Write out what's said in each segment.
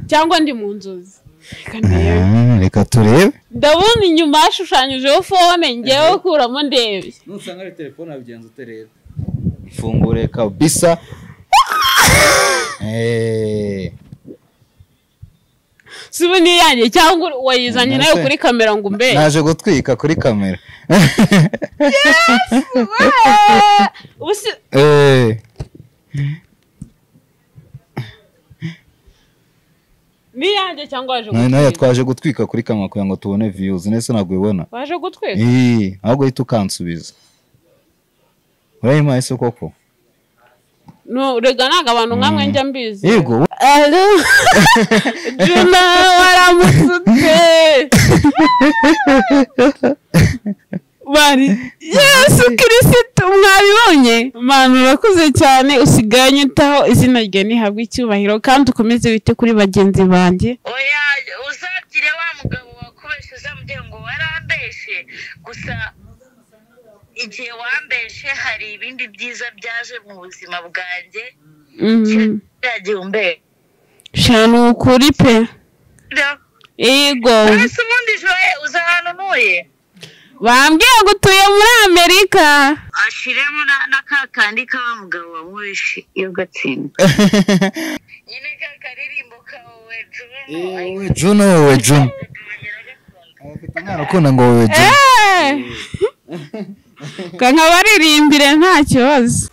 cyangwa ndi mu nzozi reka ndebe Ah, reka turebe ndabona inyuma hashushanyijeho fone ngewe kuramo ndebe nusanga ari telefone wabigenza ute rero mfungure kabisa Eh, si ubu ni iyanjye cyangwa wayizanye nayo Mbese- kuri kamera ngo umbe naje gutwika kuri kamera Eh, ni iyanjye cyangwa waje na- nayo gutwika twaje gutwika kuri kamera kugira ngo tubone viyuzi ndetse ntabwo ubibona waje gutwika Eh, ahubwo uhita ukansubiza urayimpaye se koko No, rega ntabwo abantu nkamwe njya mbizi yego Alo, Juna waramutse ute? Bari, Yesu kirisitu mwabibonye? Manu urakoze cyane usigaye unyitaho izina rye ntihabwe icyubahiro kandi ukomeze wite kuri bagenzi banjye. oya uzagire wa mugabo wakubeshe uzamugira ngo warambeshe gusa igihe wambeshe hari ibindi byiza byaje mu buzima bwanjye Mhm. yagiye umbera Sha ni ukuri pe. Yego. ese ubundi joye uza ahantu ntuye Bambwiye ngo utuye muri Amerika. ashiremo na- na ka kandi k'aba mugabo wamubeshe iyo gatsinda nyine ka karirimbo kawe turimo we juno we juno ntarakunda ngo we juno Eh. Kanka baririmbire nta kibazo.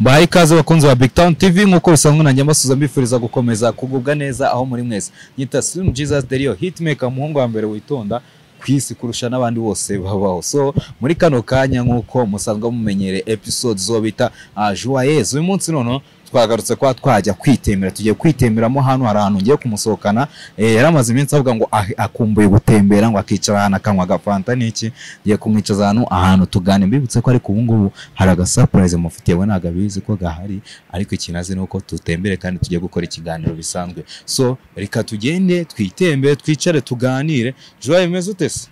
baha ikaze abakunzi ba Big Town TV nk'uko bisanzwe nanjye mbasuza mbifuriza gukomeza kugubwa neza aho muri mwese nyita Slim Jesus Derio hitmaker umuhungu wa mbere witonda ku isi kurusha n'abandi bose babaho so muri kano kanya nk'uko musanzwe mumenyere episode zo bita ah, Joyeuse uyu munsi noneho twagarutse kuba twajya kwitemera tugiye kwitemeramo hano hari ahantu ngiye kumusohokana eh, yari amaze iminsi avuga ngo ah- akumbuye gutembera ngo akicara ahantu akanywa agafanta n'iki ngiye kumwicaza ahantu ahantu tugane mbibutse ko ariko ubu ngubu hari agasapurayizi mufitiye we ntabwo abizi ko gahari ariko ikintu azi ni uko tutembere kandi tujye gukora ikiganiro bisanzwe so reka tugende twitembere twicare tuganire joye umeze ute se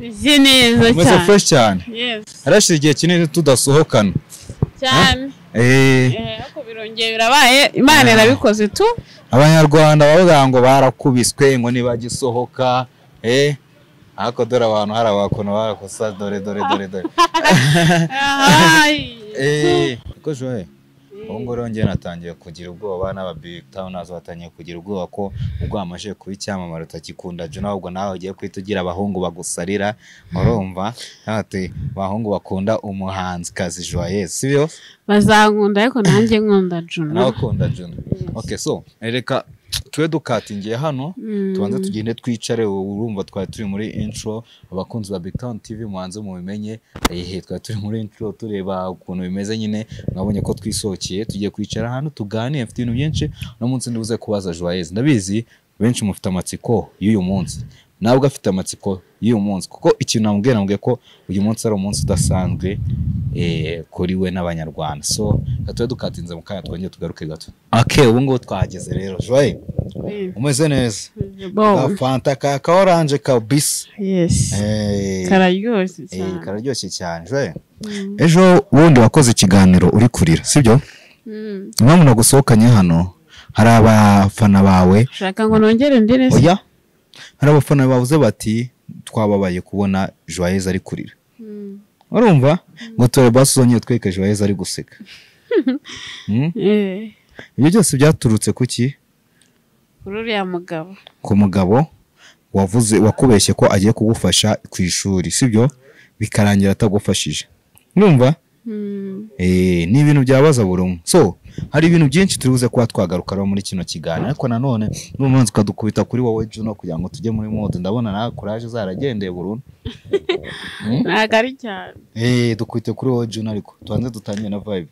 Uzi neza umeze cyane. fresh cyane Yes, harashize igihe kinini tudasohokana cyane. Eh, Eh, ariko birongeye birabaye, Imana irabikoze tu. abanyarwanda bavuga ngo barakubiswe ngo ntibagisohoka eh ariko dore abantu hari abakono barakosa dore dore dore dore Ay. Eh, ko joye ubu ngubu rero njyewe natangiye kugira ubwoba n'aba big town nazo batangiye kugira ubwoba ko ubwo wamaze kuba icyamamare utakikunda jona ahubwo nawe ugiye kuhita ugira abahungu bagusalira urumva ati abahungu bakunda umuhanzikazi joyeuse si byo Bazankunda ariko nanjye nkunda nawe Juno. ukunda jona okay so reka tube dukatingiye hano Mm. tubanze tugende twicare ubu urumva twari turi muri intro abakunzi ba Big Town TV mubanze mubimenye ehe twari turi muri intro tureba ukuntu bimeze nyine mwabonye ko twisohokeye tugiye kwicara ahantu tuganire mfite ibintu byinshi uno munsi ndibuze kubaza Joyeuse ndabizi benshi mufite amatsiko y'uyu munsi nabwo afite amatsiko y'uyu munsi kuko ikintu namubwiye namubwiye ko uyu munsi ari umunsi udasanzwe eh, kuri we n'abanyarwanda so reka tube dukatinze mu kanya twongere tugaruke gato ake ubu ngubu twahageze rero joye umeze neza Bo. Ka fanta ka ka oranje kabisa Yes. Eh, Kararyoshye eh, cyane. kararyoshye cyane je ejo wundi wakoze ikiganiro uri kurira sibyo Mm. impamvu nagusohokanye hano hari abafana bawe Shaka ngo nongere ndire. se. oya hari abafana bavuze bati twababaye kubona joyeuse ari kurira Mm. urumva ngo tore basuzonye tweke joyeuse ari guseka Hmm? Eh. ibyo byose byaturutse ku ki Kuri uriya mugabo. ku mugabo wavuze wakubeshye ko agiye kugufasha ku ishuri sibyo bikarangira atagufashije numva Mm. Eh, ni ibintu byabaza buri umwe so hari ibintu byinshi turi buze kuba twagarukaho muri kino kiganiro ariko nanone n'umuhanzi ukadukubita kuri wowe Juno kugira ngo tujye muri mode ndabona nawe kuraje zaragendeye burundu Ntabwo ari cyane. eh dukubite kuri wowe Juno ariko tubanze dutangire na vibe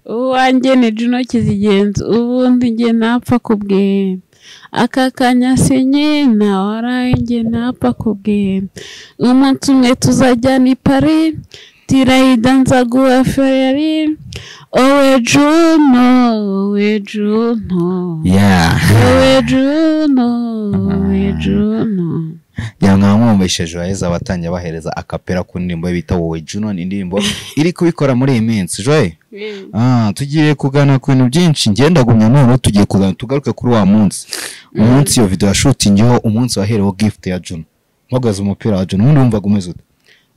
uwanjye ni Juno Kizigenza ubundi njye napfa kubwira aka kanyasenye nawe araye njye napfa kubwira umunsi umwe tuzajya ni pari tirayida nzaguha ferari owe Juno owe Juno yeah owe Juno owe Juno yamwaba mwumvise joyeuse abatangiye bahereza akapera ku ndirimbo ye bita wowe Juno ni indirimbo iri kubikora muri iyi minsi joye Ah, tugiye kugana ku bintu byinshi ngenda gumya none tugiye kugana tugaruke kuri wa munsi umunsi iyo video yashutingiyeho umunsi wahereweho gift ya Juno mpagaze umupira wa Juno ubundi wumvaga umeze ute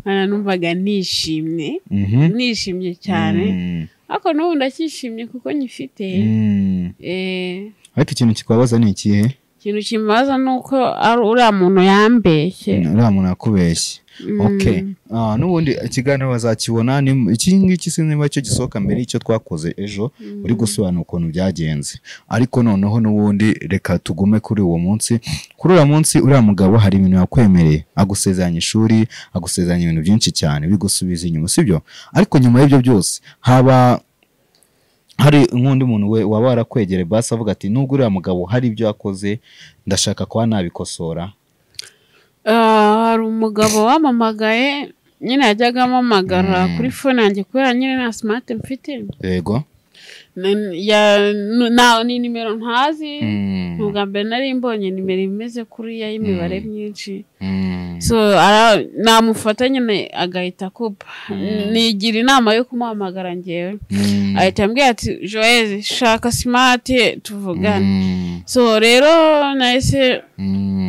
Mwana numvaga nishimye Mhm. nishimye cyane Mm. ariko n'ubu ndacyishimye kuko nyifite Mm. Eh, ariko ikintu kikubabaza ni ikihe ikintu kimubaza ni uko ari uriya muntu yambeshye uriya muntu yakubeshye okay Ah, n'ubundi ikiganiro bazakibona ni- iki ngiki sinimba cyo gisohoka mbere y'icyo twakoze ejo uri gusobanura ukuntu byagenze ariko noneho n'ubundi reka tugume kuri uwo munsi kuri uriya munsi uriya mugabo hari ibintu yakwemereye agusezeranya ishuri agusezeranya ibintu byinshi cyane bigusubiza inyuma sibyo ariko nyuma y'ibyo byose haba hari nk'undi muntu we waba warakwegereye basi avuga ati nubwo uriya mugabo hari ibyo yakoze ndashaka kuba nabikosora Ah, hari umugabo wamamagaye nyine yajyaga amamagara Mm. kuri fone yanjye kubera nyine nta simati mfite yego Na- ya- nu- na- ni nimero ntazi Mm. ubwa mbere nari mbonye nimero imeze kuriya y'imibare myinshi Mm. so ara- namufata nyine agahita akupa nigira inama yo kumuhamagara ngewe Mm. ahita ambwira ati joyeze shaka simati tuvugane Mm. so rero nahise Mm.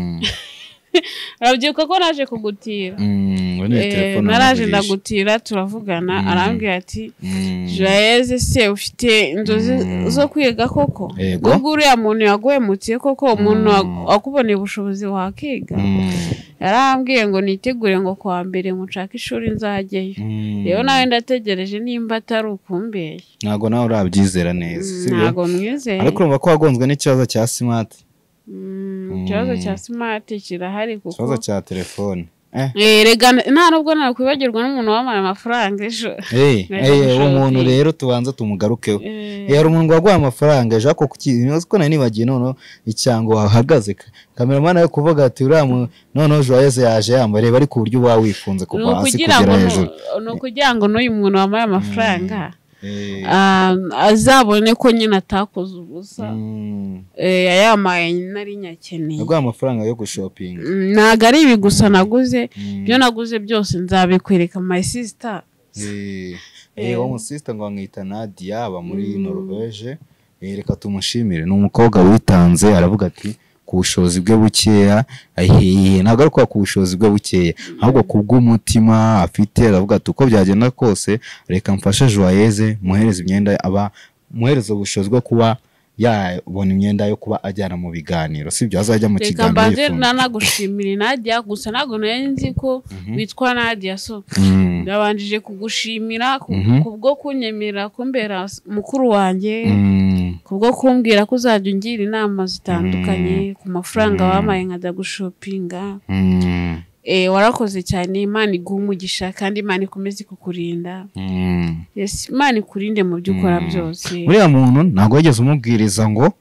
urabyibuka ko naje kugutira Mm. Ubu ni Eh, telefone naraje wamuvugisha. ndagutira turavugana Mm. arambwira ati Mm. joyeze se ufite inzozi Mm. zo kwiga koko Yego. ubwo uriya muntu yaguhemutiye koko umuntu wa- Mm. wakuboneye ubushobozi wakiga Mm. yarambwiye ngo nitegure ngo kuwa mbere nshake ishuri nzajyeyo Mm. rero nawe ndategereje nimba atari ukumbeshya ntabwo nawe urabyizera neza sibyo ntabwo mwizeye ariko urumva ko wagonzwe n'ikibazo cya simati Mm, ikibazo Mm. cya simati kirahari kuko ikibazo cya telefone eh Eh, rega nta nubwo nakwibagirwa n'umuntu wamara amafaranga ejo hey, Naje hey, uwo gushaka muntu iyi. rero tubanza tumugarukeho Eh, Eh, hari umuntu waguha amafaranga ejo ako kuko nari nibagiye noneho icyango wahagaze kameramani ari kuvuga ati uriya mu- noneho joyeze yaje yambaye reba ari ku buryo uba wifunze ni kuva hasi ukugira ngo kugera nu- hejuru ni ukugira ngo n'uyu muntu wambaye amafaranga Eh, ah, azabone ko nyine atakoze ubusa mm. Eh, yayamaye nari nyakeneye yaguha amafaranga yo gushopinga Mm, ntabwo ari ibi gusa naguze Mm. ibyo naguze byose nzabikwereka my sister Eh, eh, uwo musisita ngo bamwita Nadia aba muri Norvège Eh, reka tumushimire ni umukobwa witanze aravuga ati ku bushobozi bwe bukeya ahiye ntabwo ari kuba ku bushobozi bwe bukeya ahubwo ku bw'umutima afite aravuga ati uko byagenda kose reka mfashe joyeze muhereze imyenda aba muhereze ubushobozi bwo kuba yabona imyenda yo kuba ajyana mu biganiro sibyo azajya mu reka kiganiro mbanze yifunze. nanagushimire nadia gusa ntabwo nari nzi ko witwa nadia so Mm, ndabanjije kugushimira ku Mhm. ku bwo kunyemera kumbera s- mukuru wanjye mm, ku bwo kumbwira ko uzajya ungira inama zitandukanye Mhm. ku mafaranga Mhm. wampaye nkajya gushopinga mm, Eh, warakoze cyane imana iguha umugisha kandi imana ikomeze kukurinda mm. yes imana ikurinde mu byo ukora Mhm. byose uriya muntu ntabwo wigeze umubwiriza ngo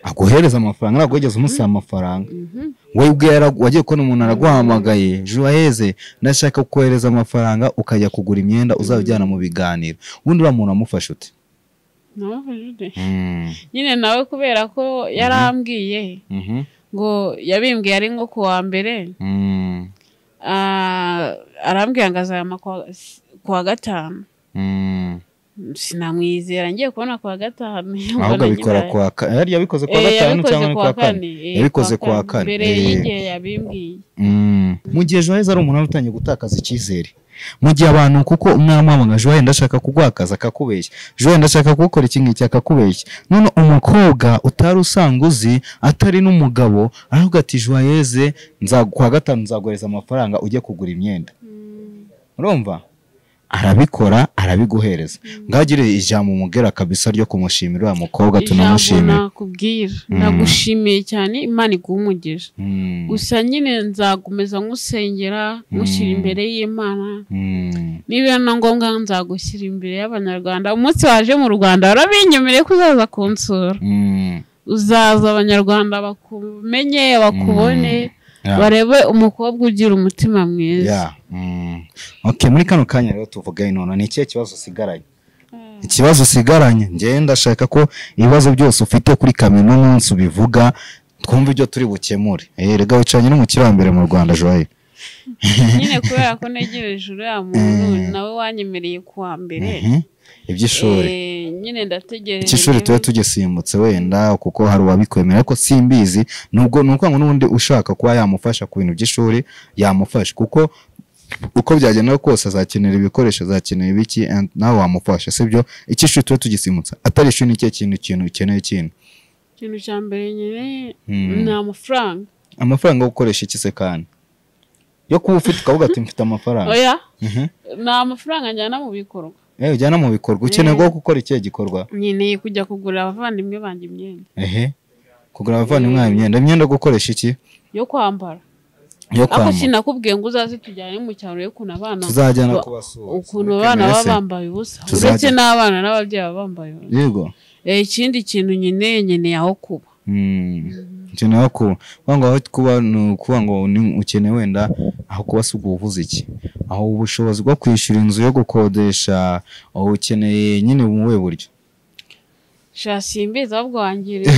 aguhereze amafaranga ntabwo wigeze umusaba amafaranga Mhm. wowe ubwe yara- wagiye kubona umuntu araguhamagaye juwayeze ndashaka kohereza amafaranga ukajya kugura imyenda uzajya ujyana mu biganiro ubundi uriya muntu amufasha ute Namufashe ute? nyine nawe kubera ko yarambwiye Mhm, ngo yabimbwiye ari nko kuwa mbere mm, ah, arambwiye ngo azayama kuwa- kuwa gatanu mm. sinamwizera ngiye kubona kwa gatanu ahubwo abikora kwa kane yari yabikoze kwa gatanu cyangwa ni kwa kane yabikoze kuwa kane. mbere Eh. y'igihe yabimbwiye Mm. mu gihe joyeze ari umuntu wari utangiye gutakaza icyizere mu gihe abantu kuko umwana wamamaga joyeze ndashaka kugwakaza akakubeshya joyeze ndashaka gukora iki ngiki akakubeshya none umukobwa utari usanga uzi atari n'umugabo aravuga ati joyeze nza- kuwa gatanu nzaguhereza amafaranga ujye kugura imyenda urumva arabikora arabiguhereza ngagire ijambo umubwira kabisa ryo kumushimira uriya mukobwa ijambo tunamushimira nakubwira Mm. ndagushimiye cyane imana iguhumugije Mm. gusa nyine nzakomeza nkusengera mushyira Mm. imbere y'imana Mm. niba na ngombwa nzagushyira imbere y'abanyarwanda umunsi waje mu rwanda warabinyemereye ko uzaza kunsura Mm. uzaza abanyarwanda bakumenye bakubone Yeah. barebe umukobwa ugira umutima mwiza ya mm. okay muri kano kanya rero tuvuge nono ni ikihe kibazo usigaranye ikibazo usigaranye njyewe ndashaka ko ibibazo byose ufite kuri kamino umunsi ubivuga twumve ibyo turi bukemure eh rega wicaranye n'umukiri wa mbere mu rwanda joye nyine kubera ko negereje uriya muntu nawe wanyemereye kuwa mbere Mhm. iby'ishuri Eh, nyine ndategereje icy'ishuri tuba tugisimbutse wenda kuko hari uwabikwemera ariko simbizi nubwo ni ukuvuga ngo n'ubundi ushaka kuba yamufasha ku bintu by'ishuri yamufasha kuko uko byagenda kose azakenera ibikoresho azakenera ibiki and nawe wamufasha sibyo icy'ishuri tuba tugisimbutse atari ishuri ni cyo kintu ikintu ukeneye ikintu ikintu cya mbere nyine Hmm. ni amafaranga amafaranga yo gukoresha iki se kandi yo kuba ufite ukavuga ati mfite amafaranga oya Mhm. ni amafaranga njyana mu bikorwa Eh, ujyana mu bikorwa ukeneye bwo gukora ikihe gikorwa nkeneye kujya kugurira abavandimwe banjye imyenda ehe kugura abavandimwe bawe imyenda imyenda yo gukoresha iki yo kwambara yo ariko kwambara sinakubwiye ngo uzaze tujyane mu cyaro yo ukuntu abana tuzajyana ba- kubasura ukuntu Mukemere abana baba se. bambaye ubusa Tuzajya- uretse n'abana n'ababyeyi baba bambaye ubusa yego Eh, ikindi kintu nkeneye nkeneye aho kuba ukeneye aho kuba kuvuga ngo aho kuba ni ukuvuga ngo ni- ukeneye wenda aho kuba si ubuvuze iki aho ubushobozi bwo kwishyura inzu yo gukodesha aho ukeneye nyine mu buhe buryo sha simbizi ahubwo wangirira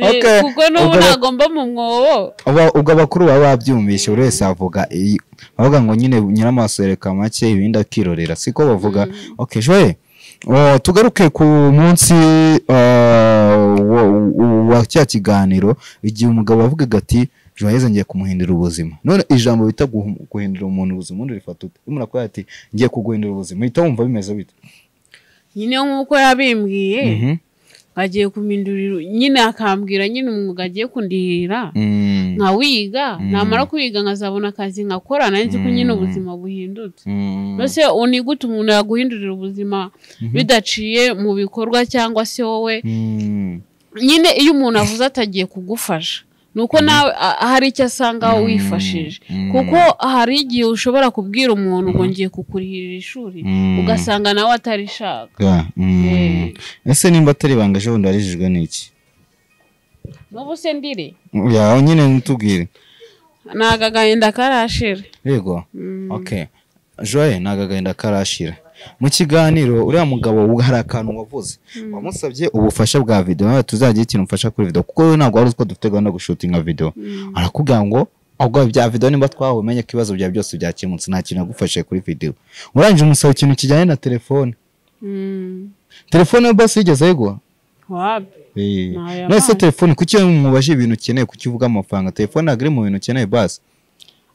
Okay. kuko n'ubu Ubwo ba- ntabwo mba mu mwobo Aba- ubwo abakuru baba babyumvise buri wese avuga iyi- bavuga ngo nyine nyiramaso yereka make ibindi akirorera siko bavuga ok joye oh, tugaruke ku munsi ah, wa- wa- wa cya kiganiro igihe umugabo avugaga ati joyeze ngiye kumuhindura ubuzima none ijambo bita guhu- guhindura umuntu ubuzima undi rifata ute urimo urakubaza ati ngiye kuguhindura ubuzima uhita wumva bimeze bite nyine nk'uko yabimbwiye Mhm. agiye kumindurira nyine akambwira nyine umwuga agiye kundihira Mm. nkawiga Mm. namara kwiga nkazabona akazi nkakora nanjye ko nyine Mm. ubuzima buhindutse Mm. mbese ni gute umuntu yaguhindurira ubuzima Mhm. bidaciye mu bikorwa cyangwa se wowe Mm. nyine iyo umuntu avuze atagiye kugufasha ni uko nawe a- hari icyo asanga Mm. wifashije Mm. kuko hari igihe ushobora kubwira umuntu ngo ngiye kukurihirira ishuri Mm. ugasanga nawe atarishaka Ga, mm. Eh. ese nimba atari ibanga ejo bundi warijijwe n'iki n'ubu se ndire yawe nyine ntutubwire ntago agahinda karashira yego Mm. ok joye ntabwo agahinda karashira mu kiganiro uriya mugabo ubu hari akantu wavuze wamusabye ubufasha bwa videwo nawe tuzagira ikintu umfasha kuri videwo kuko wowe ntabwo wari uzi ko dufite gahunda yo gushutinga videwo arakubwira ngo ubwo bya videwo nimba twahumenye ko ibibazo byawe byose byakemutse nta kintu yagufashije kuri videwo urangije umusaba ikintu kijyanye na telefone Mm. telefone yo basi yigeze yego wapi Eh, Ntayo none se yabaye. telefone kuki mubajije ibintu ukeneye kuki uvuga amafaranga telefone ntabwo iri mu bintu ukeneye basi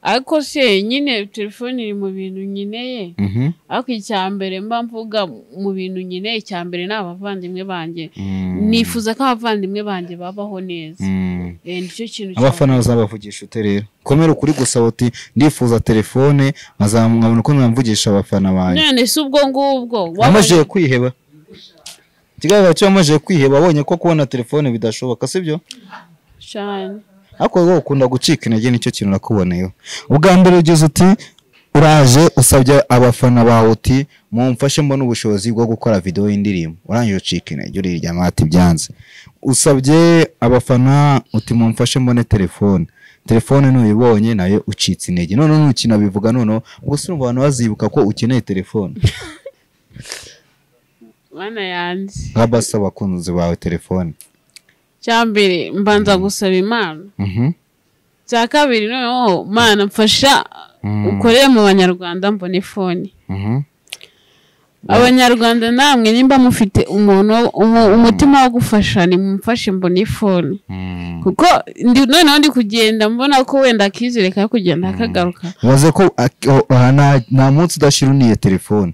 ariko se nyine telefone iri mu bintu nkeneye Mhm. ariko icya mbere mba mvuga mu bintu nkeneye icya mbere ni abavandimwe banjye Mm. nifuza ko abavandimwe banjye babaho neza Mm. Eh, nicyo kintu cya abafana bazabavugisha ute rero komera ukuri gusa uti ndifuza telefone nkabona uko namvugisha abafana banjye none se ubwo ngubwo wamajije kwiheba ikigaragara cyo wamajije kwiheba abonye ko kubona telefone bidashoboka sibyo cyane ariko wowe ukunda gucika intege nicyo kintu nakuboneyeho ubwa mbere ugize uti uraje usabye abafana bawe uti mumfashe mbone ubushobozi bwo gukora videwo y'indirimbo urangije ucika intege uriryama ati byanze usabye abafana uti mumfashe mbone telefone telefone ntuyibonye nayo ucitse intege none ntukinabivuga noneho gusa urumva abantu bazibuka ko ukeneye telefone mana yanjye nka basi abakunzi bawe telefone icya mbere mbanza gusaba imana Mhm. icya kabiri noneho mana mfasha Mm. ukorere mu banyarwanda mbona ifoni Mhm. abanyarwanda namwe nimba mufite umuntu umu- umutima wo gufasha nimumfashe mbona ifoni Mm. kuko ndi noneho ndi kugenda mbona ko wenda akizere ka kugenda akagaruka baze ko ak- o- aha nta- nta munsi udashyira uniye telefone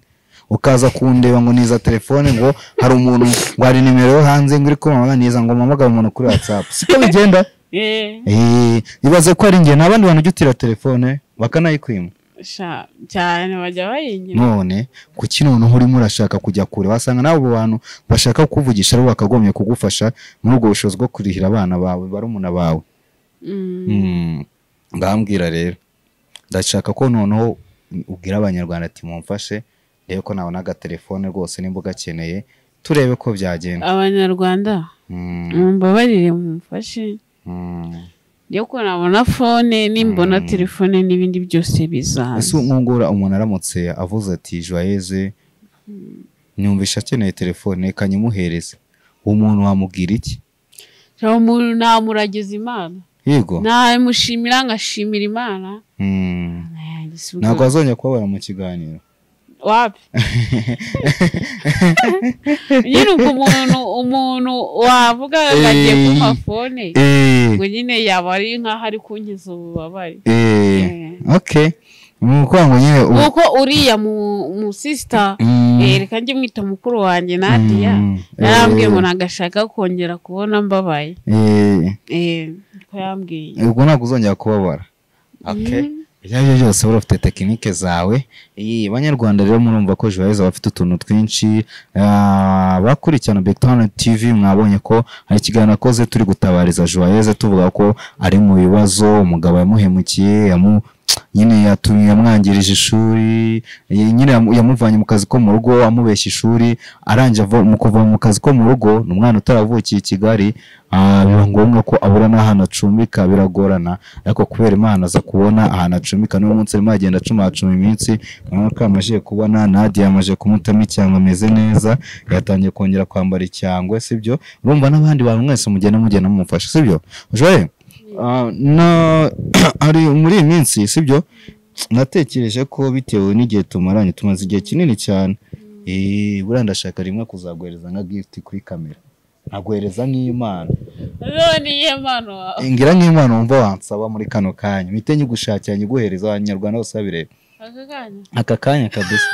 ukaza kundeba ngo niza telefone ngo hari umuntu ngo hari nimero yo hanze ngo uri kumamaga niza ngo mpamagare umuntu kuri whatsapp siko bigenda Eh, ibaze ko ari njye nta bandi bantu ujya utira telefone bakanayikwima Sha- cyane bajya bayingira none kuki noneho urimo urashaka kujya kure wasanga n'abo bantu bashaka kukuvugisha ari bo bakagombye kugufasha muri ubwo bushobozi bwo kurihira abana bawe barumuna bawe Mm. Mm, ngambwira rero ndashaka ko noneho ubwira abanyarwanda ati mumfashe rebe ko nabona agatelefone rwose nimba ugakeneye turebe ko byagenda abanyarwanda Mm, mumbabarire mumfashe mm. iyo ko nabona fone nimbona Mm. telefone n'ibindi byose bizaza ese nkungura umuntu aramutse avuze ati joyeze nyumvisha akeneye telefone reka nyimuhereze uwo muntu wamubwira iki Sha, umuntu namuragiza imana yego namushimira nkashimira imana Mm, Mana yanjye, si ubwo- ntabwo wazongera kubabara mu kiganiro wapi nyine ubwo umuntu umuntu wavuga ngo agiye Eh. kumpa fone Eh, ngo nyine yaba ari nk'aho ari kunkiza ububabare eh, Eh. okay ni ukuvuga ngo nyine ubu- kuko uriya mu- mu sisita Mm, reka njye mwita mukuru wanjye nadiya mm, yarambwiye eh, ngo nagashaka kongera kubona mbabaye eh, Eh, ko yambwiye ubwo ntabwo uzongera kubabara okay Mm. ibyo ari byo byose wari ufite tekinike zawe iyi banyarwanda rero murumva ko jibaheza bafite utuntu twinshi ah, bakurikirana big town tv mwabonye ko hari ikiganiro akoze turi gutabariza jibaheza tuvuga ko ari mu bibazo umugabo yamuhemukiye yamu nyine yatumye yamwangirije ishuri ye- nyine yamu- yamuvanye mu kazi ko mu rugo amubeshya ishuri arangije ava- mu kuva mu kazi ko mu rugo ni umwana utaravukiye i kigali ah, biba ngombwa ko abura n'ahantu acumbika biragorana ariko kubera imana aza kubona ahantu acumbika niwo munsi arimo agenda acuma acuma iminsi urabona ko yamajije kubona nadiya yamaje kumutamo icyango ameze neza yatangiye kongera kwambara icyangwe sibyo urumva n'abandi bantu mwese mugenda mugenda mumufasha sibyo joye ah, na- ari muri iyi minsi sibyo natekereje ko bitewe n'igihe tumaranye tumaze igihe kinini cyane Eh, buriya ndashaka rimwe kuzaguhereza nka gift kuri kamera nkaguhereza nk'impano none iyo mpano wawe ngira nk'impano wumva wansaba muri kano kanya mpite nyigushakira nyiguhereza abanyarwanda bose babireba aka kanya aka kanya kabisa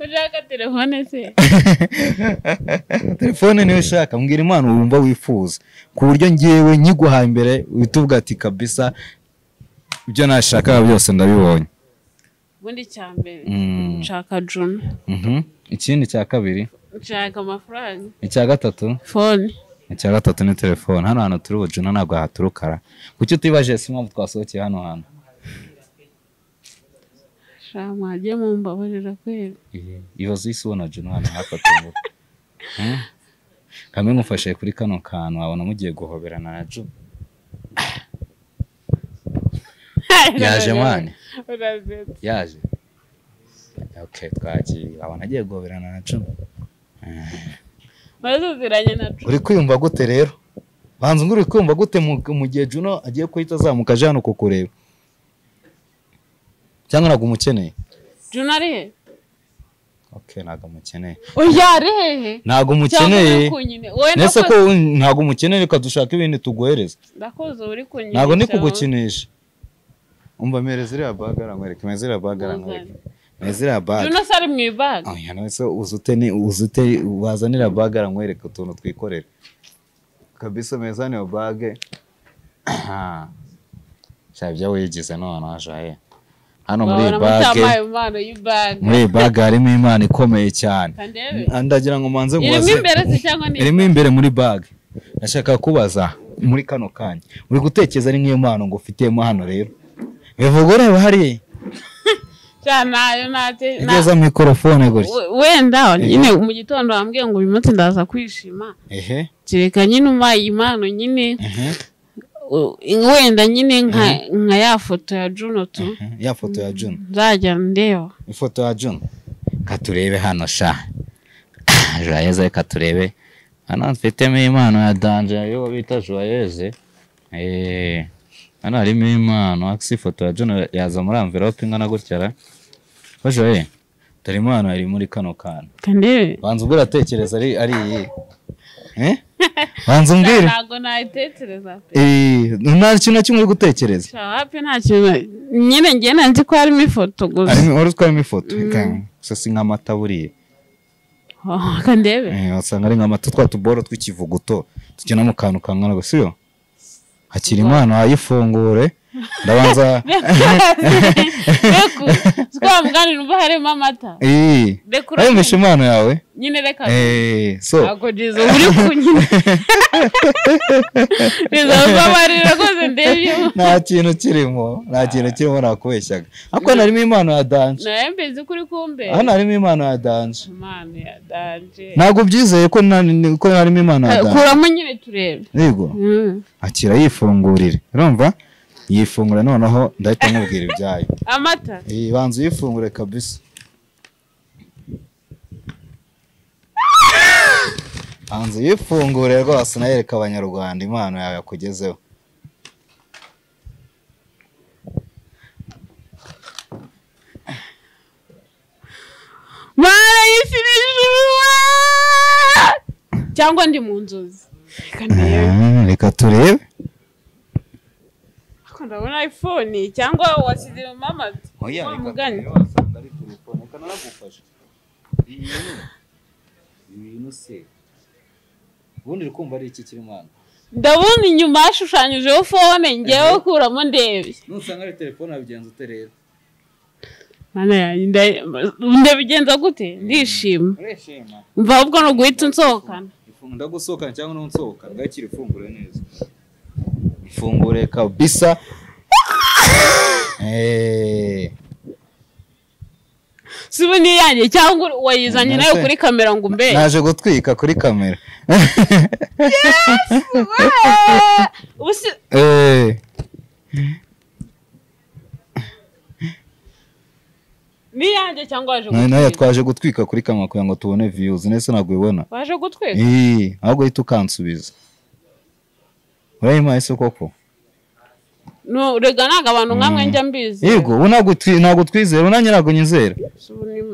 ushaka telefone se telefone niyo ushaka mbwira impano wumva wifuza ku buryo ngewe nkiguha imbere uhita uvuga ati kabisa ibyo nashakaga byose ndabibonye ubundi icya mbere Mm. nshaka juna Mhm. ikindi cya kabiri nshaka amafaranga icya gatatu fone icya gatatu ni telefone hano hantu turi bujuna ntabwo haturukara kuki utibajije si impamvu twasohokeye hano hantu shaka mwagiye mumbabarira kwera ibibazo isi ubona juna hano hafatunguka kamwe ngufashe kuri kano kantu wabona mugiye guhoberana na ju yaje mwane urazetse yaje okay twagiye wabona agiye guhoberana na ju maze uziranye na juna uri kwiyumva gute rero banza umbwira uri kwiyumva gute mu- mu gihe juno agiye guhita azamuka aje hano kukureba cyangwa ntabwo umukeneye juna ari he okay ntabwo umukeneye oya ari hehe ntabwo cyangwa umukeneye uri kunyine wowe nese ko ndakoze wun- ntabgo umukeneye reka dushake ibindi tuguhereza ndakoze uri kunyine ntabwo ndi cyangwa- kugukinisha umva mpereza iriya baga arangwereke mpereza iriya baga arangwereke mpereza iriya baga juna se ari mu ibaga oya nese uzute ni uzute wazanira baga arangwereke utuntu twikorera kabisa meza niyo bage Aha. sha ibyo wigize none washaye hano muri iyi babona bage mutampaye impano y'ibaga muri iyi bage harimo imana ikomeye cyane kandebe ndagira ngo manze irimo mubaze- imbere se cyangwa ni irimo imbere muri bage ndashaka kubaza muri kano kanya uri gutekereza ari nk'iyo mpano ngo ufitemo hano rero bivuga ureba hariya cyane nayo nate igeza mikorofone gutya We- wenda nyine mu gitondo wambwiye ngo uyu munsi ndaza kwishima ehe kereka nyine umpaye impano nyine ehe u- wenda nyine nka nka ya foto ya juno tu ehe. ya foto ya june nzajya ndeba ifoto ya june katurebe hano sha joyeze katurebe hano mfitemo impano ya danje yo bita joyeze Eh, hano harimo impano akisi ifoto ya june yaza muri amvelope ingana gutya ra ko joye dore impano iri muri kano kantu kandebe banza ubwo uratekereza ari ari iyi Eh? banza umbwire ntabwo nayitekereza pe Eh, nta kintu na kimwe uri gutekereza Sha, wapi nta kintu nyine ngenda nzi ko harimo ifoto gusa Harimo- wari utwayemo ifoto gusa si nk'amata buriya Oh, kandebe Eh, wasanga ari nk'amata twa tuboro tw'ikivuguto tugena mu kantu kangana gusa iyo hakiri impano wayifungure ndabanza beku siko wamuganira umva harimo amata Eh, Dekura- wayumvishe impano yawe nyine reka Eh, so ntabwo jizo uri kunyina jizo ubabarira rwose ndebye nta kintu kirimo nta kintu kirimo nakubeshyaga ariko harimo impano ya danje nawe mbizi ko uri kumbe hano harimo impano ya danje imana ya danje ntabwo byizeye ko nta- ko harimo imana ya danje kuramo nyine turebe yego Mm. akira yifungurire urumva yifungura noneho ndahita mubwira ibyayo amata Eh, banza uyifungure kabisa banza uyifungure rwose unayereka abanyarwanda impano yawe yakugezeho cyangwa ndi mu nzozi reka ndebe Ah, reka turebe Ariko ndabona iphone cyangwa wasize mama wa mugani wasanga ari telefone reka naragufasha ibintu ibintu se ubundi uri kumva ari iki kiri mu hano ndabona inyuma hashushanyijeho phone ngewe kuramo ndebe nusanga ari telefone wabigenza ute rero mana yanjye nda- ndabigenza gute ndishima ureshima mva ahubwo ni uguhita unsohokana ifunga ndagusohokana cyangwa nunsohoka ngakira ifunguro neza ifungure kabisa Eh, si ubu ni iyanjye cyangwa wayizanye nayo Nase. kuri kamera ngo umbe naje gutwika kuri kamera ubu si Eh, ni iyanjye cyangwa waje na- nayo gutwika twaje gutwika kuri kamera kugira ngo tubone viyuzi nese ntabwo ubibona waje gutwika Eh, ahubwo uhita ukansubiza urayimpaye se koko No, rega ntabwo abantu nkamwe njya mbizi yego ubu ntabwo twi- ntabwo twizera unanjye ntabwo nyizera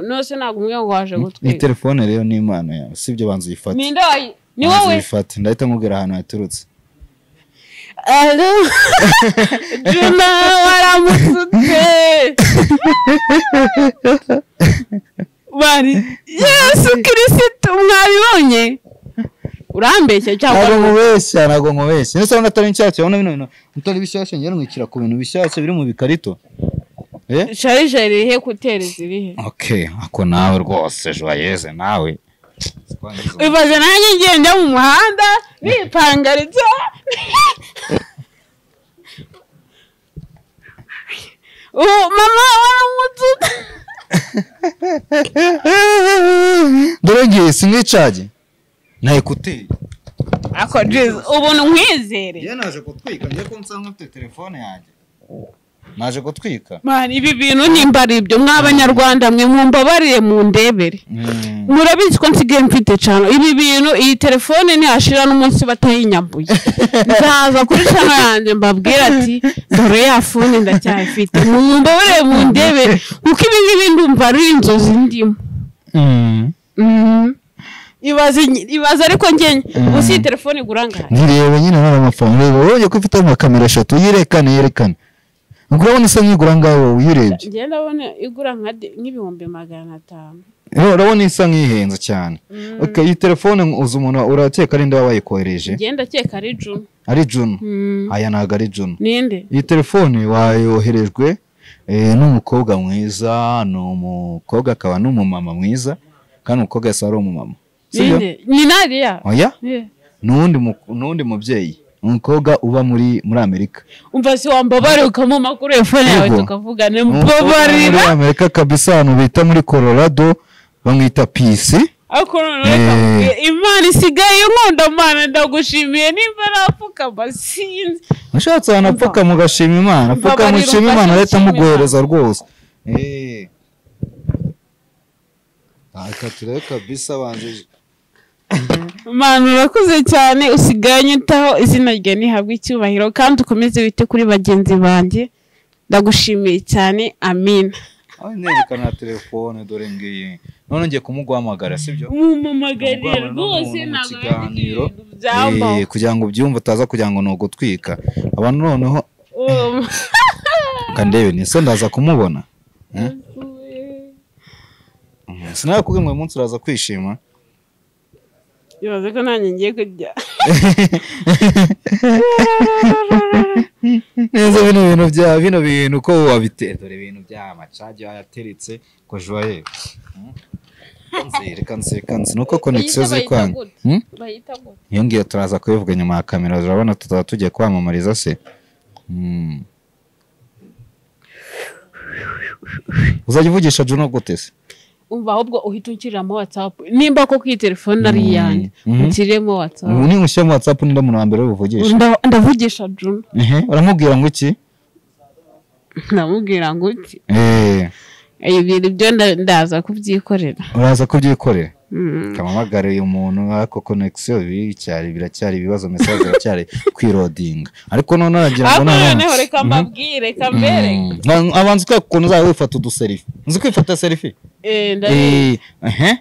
nose ntabwo umwe ngo waje iyi gutwika telefone rero ni imana yawe sibyo banza uyifate ninde wayi ni Banza wowe uyifate ndahita nkubwira ahantu yaturutse Alo. Juna waramutse bari yesu kirisito mwabibonye urambeshya ntabwo cyangwa mubeshya ntabwo mubeshya ndetse urabona atari nshyashya urabona bino bintu bitari bishyashya ngera nkwikira ku bintu bishyashya biri mu bikarito eh sharije rihe kuteri zirihe okay ako nawe rwose joyeze nawe ibaze nanjye ngiye njya mu muhanda nipangaritse ubu mama waramutse dore ngiye sinicage na ekuteri ako jizi ubuntu nkwizere iyo naje gutwika ngiye ko nsanga mfite telefone yanjye naje gutwika Mani, ibi bintu nimba ari ibyo mw'abanyarwanda mwe mumbabarire mu ndebere Mm. murabizi ko nsigaye mfite cyane ibi bintu iyi telefone ntihashira n'umunsi batayinyambuye nzaza kuri cano yanjye mbabwira ati dore ya fone ndacyayifite mumbabarire mu ndebere kuko ibi ngibi ndumva ari inzozi ndimo Mm. Mhm. ibaze ibaze ariko njye ubu si iyi telefone igura angahe ntirebe nyine none amafaranga ureba urabonye ko ifite amakamera eshatu yirekane yerekane urabona isa nk'igura ngaho uyirebye njye ndabona igura nka de- nk'ibihumbi magana atanu Ura- urabona isa nk'ihenze cyane Okay, iyi telefone uzi umuntu urakeka ari nde waba wayikohereje njye ndakeka ari juna ari junu Mm. aya ntabwo ari junu ninde iyi telefone wayoherejwe eh, n'umukobwa mwiza ni umukobwa akaba n'umumama mwiza kandi umukobwa yasa ari umumama sibyo Ninde? Ni Nadia. oya Yeah. n'undi mu- n'undi mubyeyi umukobwa uba muri muri amerika Umva si wambabare ukamuma kuri iyo phone yawe Yego. tukavugane muri mubabarira. amerika kabisa ahantu bita muri colorado bamwita pisi Ariko none reka Eh. nkubwire, Imana isigaye nkunda Mana ndagushimiye nimba napfukama sinzi. mushatse ahantu Umva. apfukama ugashima imana apfukama Mbabarira, ushima imana umfashe leta gushima muguhereza rwose Eh. Ah, reka turebe kabisa banjije Mana urakoze cyane usigaye unyitaho izina ryawe ntihabwe icyubahiro kandi ukomeze wite kuri bagenzi banjye. Ndagushimiye cyane amina. aho nerekana na telefone dore ngiyi none ngiye kumuguhamagara sibyo Mumumagarire Ndagwana rwose n'umuntu mu ntabwo yandika kiganiro. ibintu byambaho. Eh, kugira ngo ubyumve utaza kugira ngo ni ugutwika abantu noneho Um. reka ndebe ni se ndaza kumubona sinakubwira ngo uyu munsi uraza kwishima Ibaze ko nanjye ngiye kujya. neza bino bintu bya bino bintu uko wabitera dore ibintu bya macage yateretse ko joye reka nzi reka nzi nuko konegisiyo ziri kwanga Hmm? Bayita gute? iyo ngiyo turaza kubivuga nyuma ya kamera turabona tutaba tugiye kwamamariza se Mm. uzajya uvugisha juno gute se Umva ahubwo uhita unshyiramo WhatsApp. Nimba koko iyi telefone ari Mm. iyanjye, Mhm. unshyiremo WhatsApp. ubu ni mushyira mu watsapu ninde muntu wa mbere ubivugisha Nda- Ndavugisha Juno. ehe uramubwira ngo iki Ndamubwira ngo uti, Eh, ibintu byo nda- ndaza kubyikorera. uraza kubyikorera Mm. kamamagare uyu muntu ariko konegisiyo biracyari biracyari ibibazo mesaje biracyari kwirodinga ariko none aragira ngo Ariko nabona noneho reka mbabwire, reka mbereke. Mm. abanza ukweka ukuntu uzajya wifata uduserifi uzi kwifata serifi Eh, nda- Eh, ehe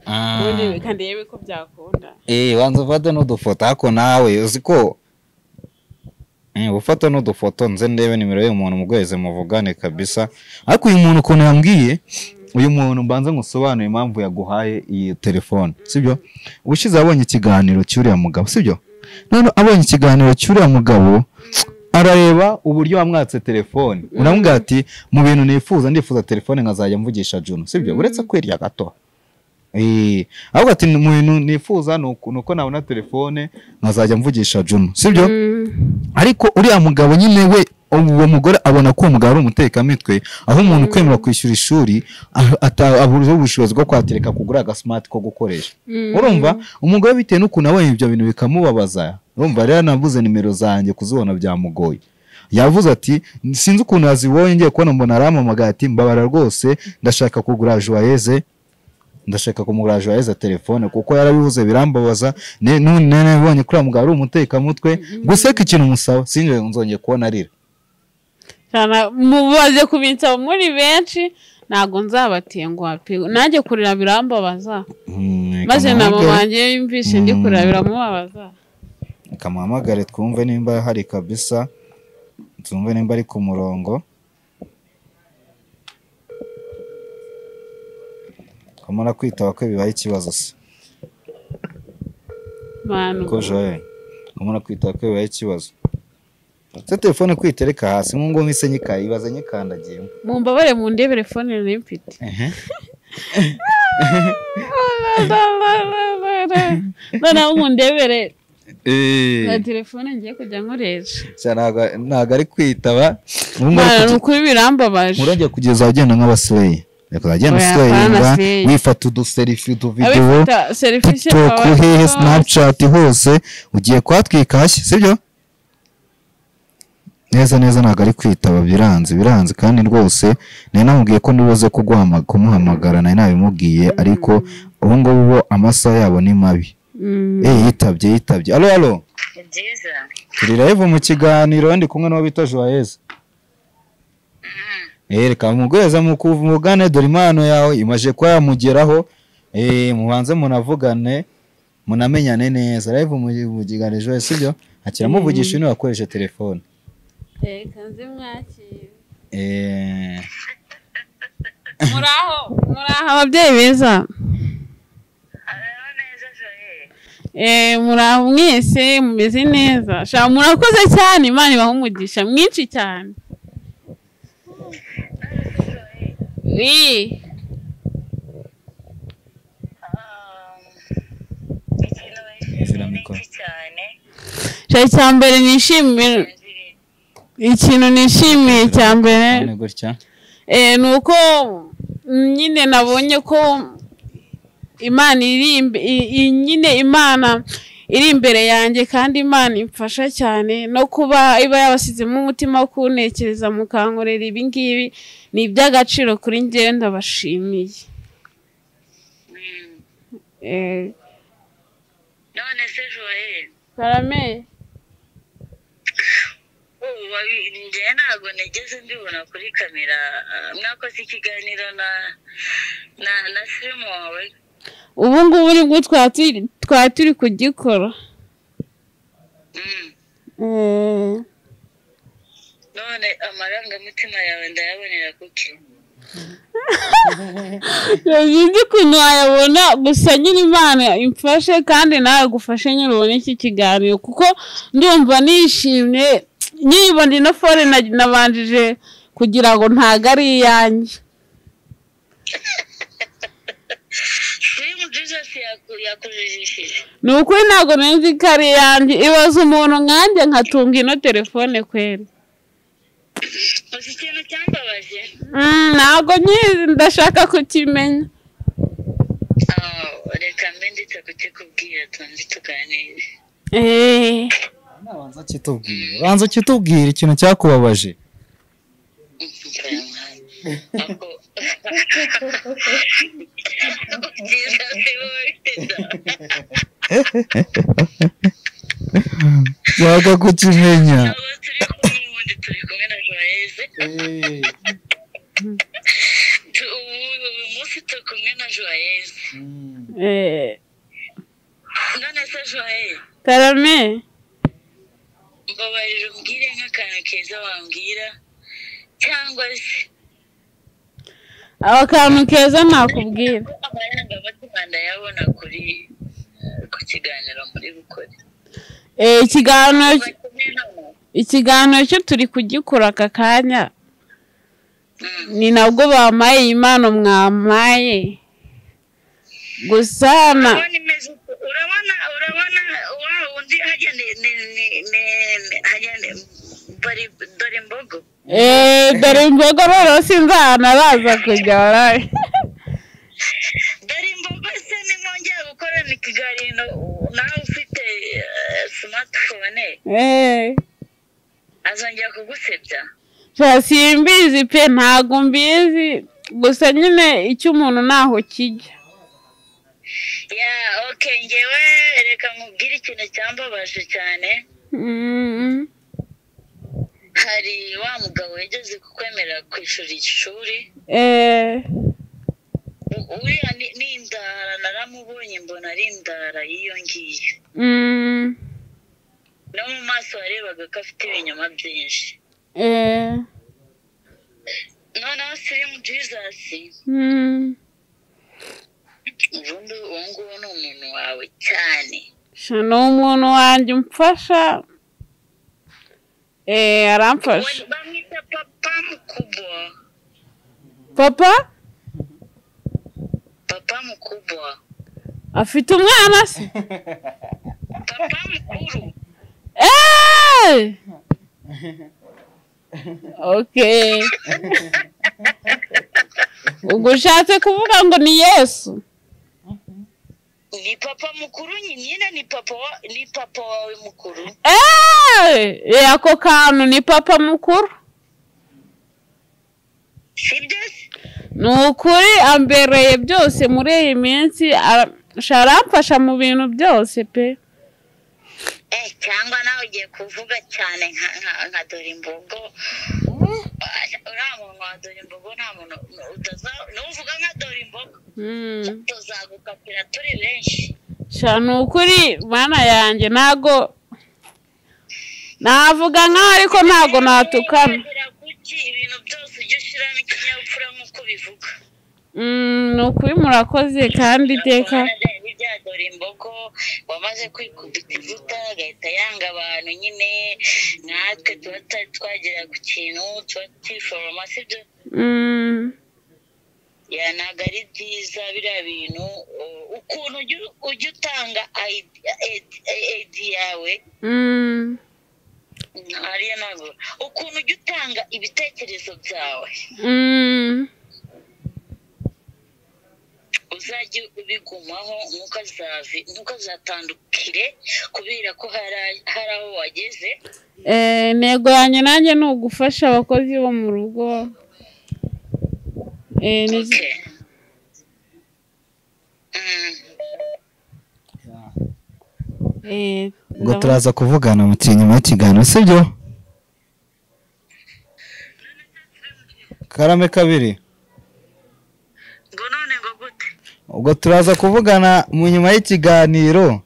ubundi reka ndebe ko byakunda Eh, wanza ufate n'udufoto ariko nawe uzi ko eh, ufate n'udufoto nze ndebe nimero y'umuntu mugweze muvugane kabisa ariko uyu muntu ukuntu yambwiye uyu muntu mbanza ngusobanure impamvu yaguhaye iyi telefone sibyo ubushize abonye ikiganiro cy'uriya mugabo sibyo none abonye ikiganiro cy'uriya mugabo arareba uburyo wamwatse telefone uramubwira ati mu bintu nifuza ndifuza telefone nkazajya mvugisha Juno sibyo uretse kwirya gato Eh, ahubwo ati mu bintu nifuza ni uku- ni uko nabona telefone nkazajya mvugisha Juno sibyo ariko uriya mugabo nyine we uwo mugore abona ko uwo mugabo ari umutekamitwe aho umuntu kwemera kwishyura ishuri ah- ata- abura ubushobozi bwo kwatereka kugura agasimati ko gukoresha urumva umugore bitewe n'ukuntu abonye ibyo bintu bikamubabaza urumva rero navuze nimero zanjye kuzibona byamugoye yavuze ati sinzi ukuntu yazibonye ngiye kubona mbona arampamagaye ati mbabara rwose ndashaka kugura joyeze ndashaka kumugura joyeze telefone kuko yarabivuze birambabaza ne- none nabonye kuri uriya mugabo ari umutekamutwe guseka ikintu umusaba sinjye nzongeye kubona arira mubaze kubinsaba muri benshi ntabwo nzabatenguha pe nanjye kurira birambabaza Mm, maze na kamuhamagare- mama wanjye yumvise ndi kurira biramubabaza kamuhamagare twumve nimba hari kabisa twumve nimba ari ku murongo kamara kwitaba ko bibaye ikibazo se bantu ko joye kamara kwitaba ko bibaye ikibazo se telefone kwitereka hasi nk'ubwo nk'ise nyikayibaza nyikandagiyemo mumbabare mu ndebere fone nari mfite ehe noneho mu ndebere na Eh, telefone ngiye kujya nkoresha sha ntago- ntago ari kwitaba ubu ngubu Mwana, kuki- ni ukuri birambabaje nturajya kugeza agenda nk'abasireyi reka uragenda Oya, usireyinga apana, sireyi. wifata uduserifi utuvidewo abifata serivisi tiktok hehe snapchat hose ugiye kuhatwika hashya sibyo neza neza ntabwo ari kwitaba biranze biranze kandi rwose nari namubwiye ko ntibuze kuguhama- kumuhamagara nari nabimubwiye ariko ubu ngubu bo amasaha yabo ni mabi eh yitabye yitabye alo alo ni byiza turi live mu kiganiro ndi kumwe n'uwo bita joyeza Eh, reka mugweza mukuvugane dore impano yawe imaje kuba yamugeraho eh, mubanze munavugane munamenyane neza live mu- mu kiganiro joyeza sibyo akiramuvugisha niba akoresha telefone reka nzimwakire Eh, muraho muraho ababyeyi beza hariho neza joye Eh, muraho mwese mumeze neza sha murakoze cyane imana ibaha umugisha mwinshi cyane Ii, ikintu Izina wishimiye ni mikoro. iki cyane sha icya mbere nishimiye ikintu nishimiye cya mbere none gutya Eh, ni uko mm, nyine nabonye ko imana iri imbe- i- i- nyine imana iri imbere yanjye kandi imana imfasha cyane no kuba iba yabashyizemo umutima wo kuntekereza mukankorera ibi ngibi ni iby'agaciro kuri njyewe ndabashimiye Mm. Eh, none se joye karame ubu babi- njyewe ntabwo nigeze mbibona kuri kamera ah, mwakoze ikiganiro na na na sirimu wawe ubu ngubu nibwo twaba turi- twaba turi kugikora Mm. Eh, none amarangamutima yawe ndayabonera kuki sinzi ukuntu wayabona gusa nyine imana imfashe kandi nawe agufashe nyine ubone iki kiganiro kuko ndumva nishimye nyibona ino fone na- nabanjije kugira ngo ntago ari iyanjye sirimu jizasi yaku- yakujijishije ni ukuri ntabwo nzi ko ari iyanjye ibaza umuntu nkanjye nkatunga ino telefone kweri uzi ikintu cyambabaje Mm, ntabwo nyizi ndashaka kukimenya Ah, reka mbe ndetse kukikubwira tubanze tuganire Eh, banza kitubwire banza kitubwire ikintu cyakubabaje ako byiza si wowe nshaka kukimenya Abo turi kumwe ubundi turi kumwe na joyeze Tu- ubu uyu munsi turi kumwe na joyeze Mm. Eh, none se joye karame mbabarira ubwire nk'akantu keza wambwira cyangwa se aba kantu keza nakubwira amarangamutima ndayabona kuri ku kiganiro muri bukore Eh, ikiganiro ikiganiro cyo turi kugikora aka kanya ni nabwo bampaye iyi mpano mwampaye gusa na urabona imeze uku urabona urabona wa undi hajya ni ni ni ni ni- hajya ni bari dore imbogo Eh, dore imbogo rero sinzanaraza kujya warabe dore imbogo se nimwongera gukorana ikiganiro nawe ufite eh, smartphone Eh. azongera kugusebya nshya simbizi pe ntabwo mbizi gusa nyine icyo umuntu ntaho kijya ya oke ngewe reka nkubwire ikintu cyambabaje cyane Mm. hari wa mugabo yageze kukwemera kwishura ishuri Eh, U- uriya ni- ni indara naramubonye mbona ari indara y'iyo ngiyo mm, no mu maso warebaga ko afite ibinyoma byinshi eh, noneho sirimu jizasi mm. ubundi uwo nguwo ni umuntu wawe cyane Sha, ni umuntu wanjye umfasha Eh, We aramfasha bamwita papa mukubwa papa papa mukubwa afite umwana se papa mukuru Eh! ok ubwo ushatse kuvuga ngo ni yesu ni papa mukuru nyine ni papa wa- ni papa wawe mukuru Eh, ako kantu ni papa mukuru sibyo se ni ukuri ambereye byose muri iyi minsi ara- ashobora amfasha mu bintu byose pe Eh, cyangwa nawe ugiye kuvuga cyane nka- nka- nka dore imbogo uriya muntu wa dore imbogo nta muntu utaza- nuvuga nka dore imbogo Mm. tuzagukatira turi benshi sha ni ukuri mana yanjye ntago navuga nkaho ariko ntago natukana Uburenganzira kuki ibintu byose ujya ushyiramo ikinyabupfura nk'uko bivuga Mm, ni ukuri murakoze kandi iteka bya dore imbogo wamaze kwikubita ivuta agahita yanga abantu nyine natwe tuba tutari twagera ku kintu tuba tukiforoma sibyo Mm, ya ntabwo ari byiza biriya bintu u- ukuntu ujya ujya utanga ayidi yawe mm, ariyo ntabwo ukuntu ujya utanga ibitekerezo byawe mm. uzajye ubigumaho ntukazavi- ntukazatandukire kubera ko hari hari aho wageze Eh, intego yanjye nanjye ni ugufasha abakozi bo mu rugo Eh, nizi- Okay. Mm. eh, ubwo ndabona- turaza kuvugana muti nyuma y'ikiganiro sibyo karame kabiri ngo none ngo gute ubwo turaza kuvugana mu nyuma y'ikiganiro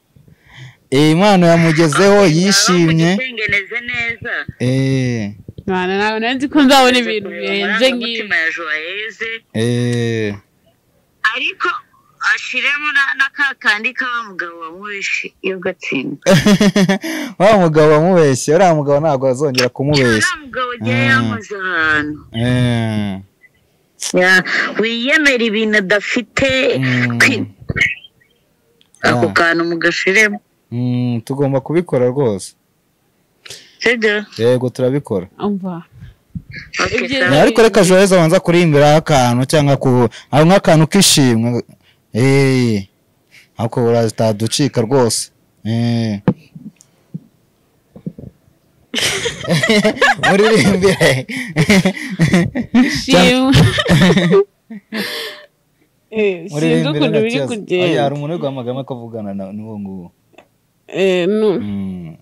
iyi mpano yamugezeho yishimye Ngeneze neza eee Mana, ntabwo nari nzi ko nzabona ibintu birenze nk'ibi nk'umutima ya joyeze eee ariko ashiremo na- na ka kandi k'awa mugabo wamwishe iyo gatsinda wa mugabo wamubeshye uriya mugabo ntabwo azongera kumubeshya uriya mugabo ugiye yamaze ahantu eee Ya, wiyemera ibintu adafite Mm. kwi- ako kantu mugashiremo Mm, tugomba kubikora rwose sibyo yego turabikora umva Okay, Ibyo- sawa. Eh, ariko reka joyeza abanza kurimbiraho akantu cyangwa ku aho nk'akantu k'ishimwe eee ako uraducika rwose eee muririmbire shimwe Eh, sinzi muririmbire ukuntu nta biri kibazo. kugenda Oya, hari umuntu uri guhamagara ko avugana na- n'uwo nguwo Eh, nu- Mm.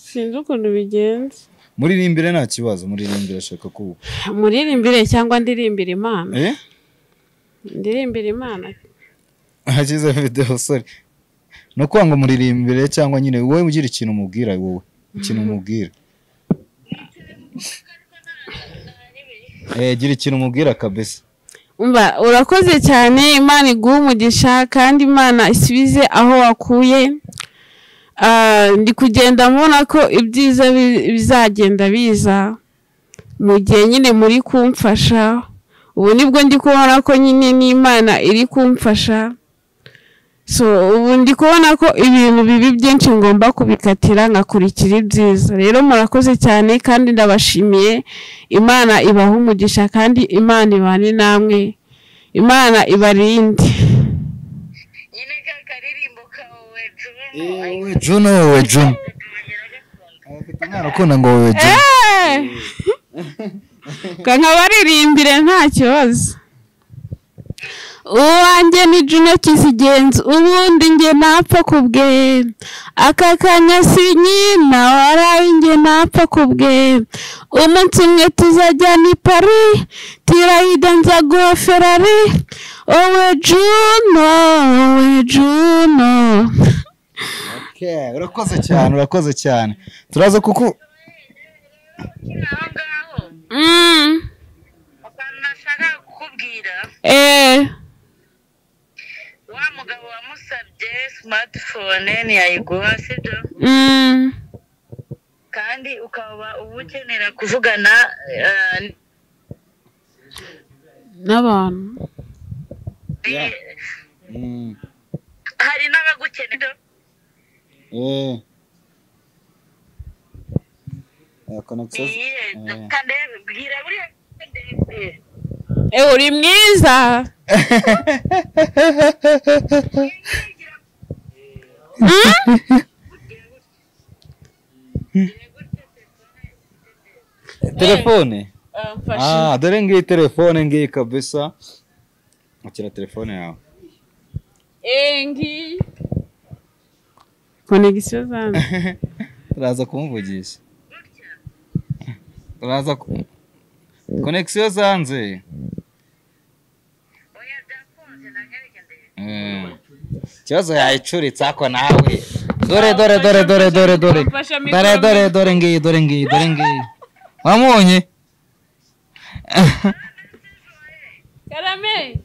sinzi ukuntu bigenze muririmbire nta kibazo muririmbire ashaka kubu muririmbire cyangwa ndirimbire imana eh ndirimbire imana ashyize videwo sori ni ukuvuga ngo muririmbire cyangwa nyine wowe ugira ikintu umubwira wowe ikintu umubwira Eh, gira ikintu umubwira kabisa umva urakoze cyane imana iguha umugisha kandi imana isubize aho wakuye Ah, ndi kugenda mbona ko ibyiza bi- bizagenda biza mu gihe nyine muri kumfasha ubu nibwo ndi kubona ko nyine n'imana iri kumfasha so ubu ndi kubona ko ibintu bibi byinshi ngomba kubikatira nkakurikira ibyiza rero murakoze cyane kandi ndabashimiye imana ibaha umugisha kandi imana ibane namwe imana ibarinde nyine ka karirimbo kawe we juno we juno afite umwana ukunda ngo we juno nkabaririmbire nta kibazo uwanjye ni Juno Kizigenzi ubundi njye napfa kubwe aka kanya si nyina waraye njye napfa kubwe umunsi umwe tuzajyana i Paris tirayida nza guha Ferrari wowe Juno wowe Juno Okay, urakoze cyane urakoze cyane turaza kuku aho ngaho mm. akantu nashaka kukubwira eh. wa mugabo wamusabye simatifone ntiyayiguha sibyo mm. kandi ukaba uba ukenera kuvugana eh, n'abantu eh, hari n'abagukenera iyihe kandebe bwira buriya ndebe Eh, uri mwiza Mm? telefone ah dore ngiyi telefone ngiyi kabisa akira telefone yawe Engi. Conexio zanjye. turaza kumuvugisha turaza ku- konegisiyo zanze oya byakunze nangereke ndebe Eh, ikibazo yayicuritse ako nawe dore dore dore dore dore dore Fasha mikoro. dore dore dore ngiyi dore ngiyi dore ngiyi wamubonye Karame.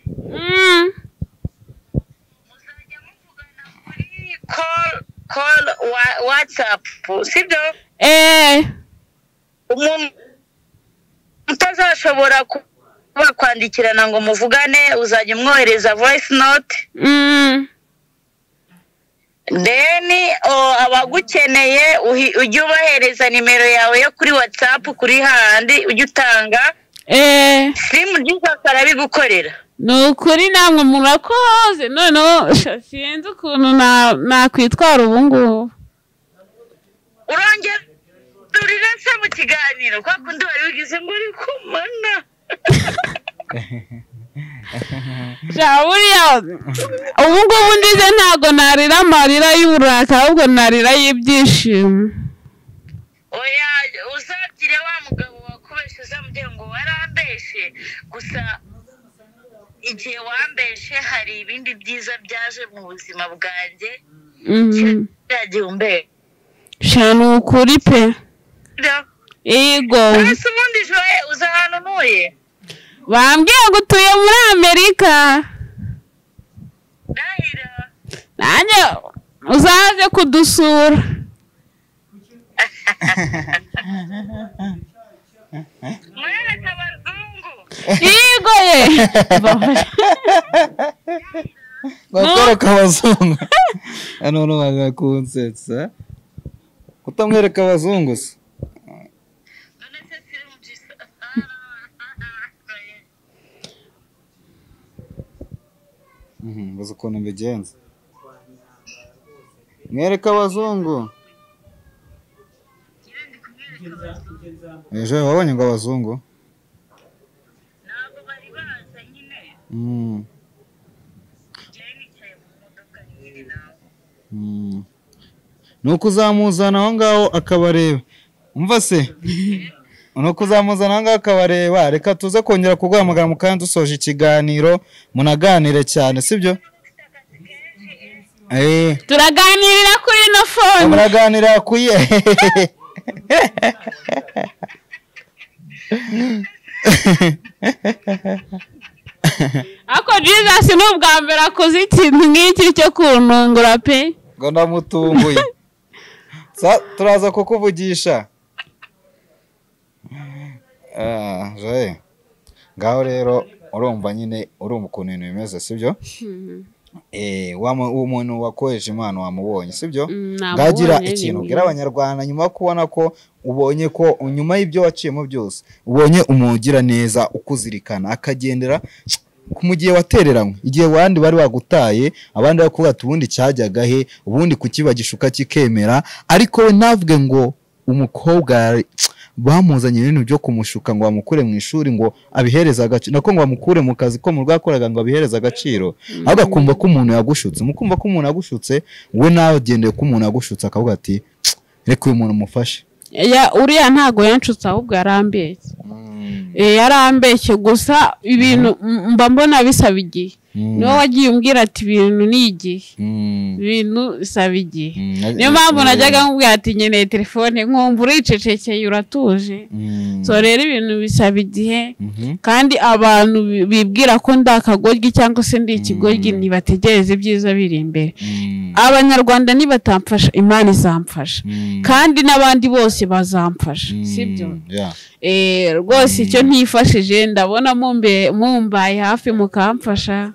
Mm. muzajya muvugana muri call call wa- whatsapp sibyo Eh. umuntu utazashobora kuba kwandikirana ngo muvugane uzajya umwohereza voice note Mm. then o, abagukeneye uhi- ujye ubahereza nimero yawe yo kuri whatsapp kuri handi ujye utanga Eh. simu jesus arabigukorera ni ukuri namwe murakoze noneho sha, sinzi ukuntu na- nakwitwara ubu ngubu urongera urira se mu kiganiro kwa kundi wari wigize ngo uri kumana Ja, buriya ubu ngubu ndize ntabwo narira amarira y'uburaka ahubwo narira y'ibyishimo oya uzakire wa mugabo wakubeshe uzamubwira ngo warambeshe gusa igihe wambeshe hari ibindi byiza byaje mu buzima bwanjye Mhm. kiriya gihumbeho sha ni ukuri pe yego mbese ubundi joye uza ahantu ntuye bambwiye ngo utuye muri amerika ndahira nanjye uzaze kudusura mwereke abazungu yego ye bakwereka abazungu none bagakunsetsa kutamwereka abazungu se none se siri mu gisa Mhm, mbaza ukuntu mbigenza mwereka abazungu ejo wabonye ngo abazungu ntabwo bari baza nyine Mm, njyewe nicaye mu modoka nyine nawe mm. ni ukuzamuzana aho ngaho akabareba umva se nuko uzamuzana ahangaha akabareba reka tuze kongera kuguhamagara mu kanya dusoje ikiganiro munaganire cyane sibyo eee turaganirira kuri ino fone muraganira ku ye ariko jesus ni ubwa mbere akoze ikintu nk'iki cyo kuntungura pe ngo ndamutunguye Sa- turaza kukuvugisha Ah, joye. ngaho rero urumva nyine urumva ukuntu ibintu bimeze sibyo Eh, wa mu- uwo muntu wakoheje impano wamubonye sibyo Mm, ngagira namubonye, ikintu ni ubwira abanyarwanda nyuma yo kubona ko ubonye ko nyuma y'ibyo waciyemo byose ubonye umuntu ugira neza ukuzirikana akagendera ku- mu gihe watereranywe igihe abandi bari bagutaye abandi bakubwira ati ubundi cyajyaga he ubundi kukibagisha ukakikemera ariko we ntavuge ngo umukobwa yari- bamuzanye ibintu byo kumushuka ngo bamukure mu ishuri ngo abihereze agaciro nako ngo bamukure mu kazi ko mu rwakoraga ngo abihereze agaciro ahubwo akumva ko umuntu yagushutse mukumva ko umuntu yagushutse we nawe agendeye ko umuntu yagushutse akavuga ati "Tsk, reka uyu muntu umufashe Ya, uriya ntabwo yanshutse ahubwo yarambeshye Eh, yarambeshye gusa ibintu m- mba mbona bisaba igihe Mm. niwe wagiye umbwira ati ibintu ni igihe Mm. ibintu bisaba igihe Mm. niyo mpamvu najyaga nkubwira ati nkeneye telefone nkumva uricecekeye uratuje Mm. so rero ibintu bisaba igihe Mhm. kandi abantu bi- bibwira ko ndi akagoryi cyangwa se ndi ikigoryi ntibategereze ibyiza biri imbere Mm. abanyarwanda nibatamfasha imana izamfasha Mm. kandi n'abandi bose bazamfasha sibyo Yeah. Eh, rwose icyo ntifashije ndabona mumbe- mumbaye hafi mukamfasha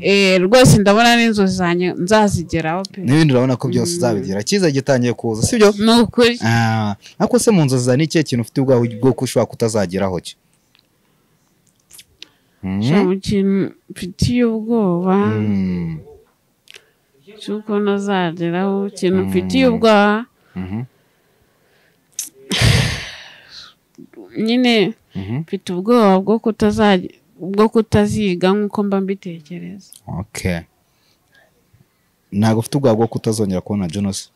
Eh, rwose ndabona n'inzozi zanjye nzazigeraho pe n'ibindi urabona ko byose uzabigira cyiza gitangiye kuza sibyo ni ukuri Ah, ariko se mu nzozi zawe ni ikihe kintu ufite ubwawe bwo ko ushobora kutazageraho cyo Mm. nshya mu kintu mfitiye ubwoba Mm. cy'uko ntazageraho ikintu mfitiye ubwoba Mhm. nyine Mhm. mfite ubwoba bwo kutazajya bwo kutaziga nk'uko mba mbitekereza Okay. ntabwo ufite ubwoba bwo kutazongera kubona Jonas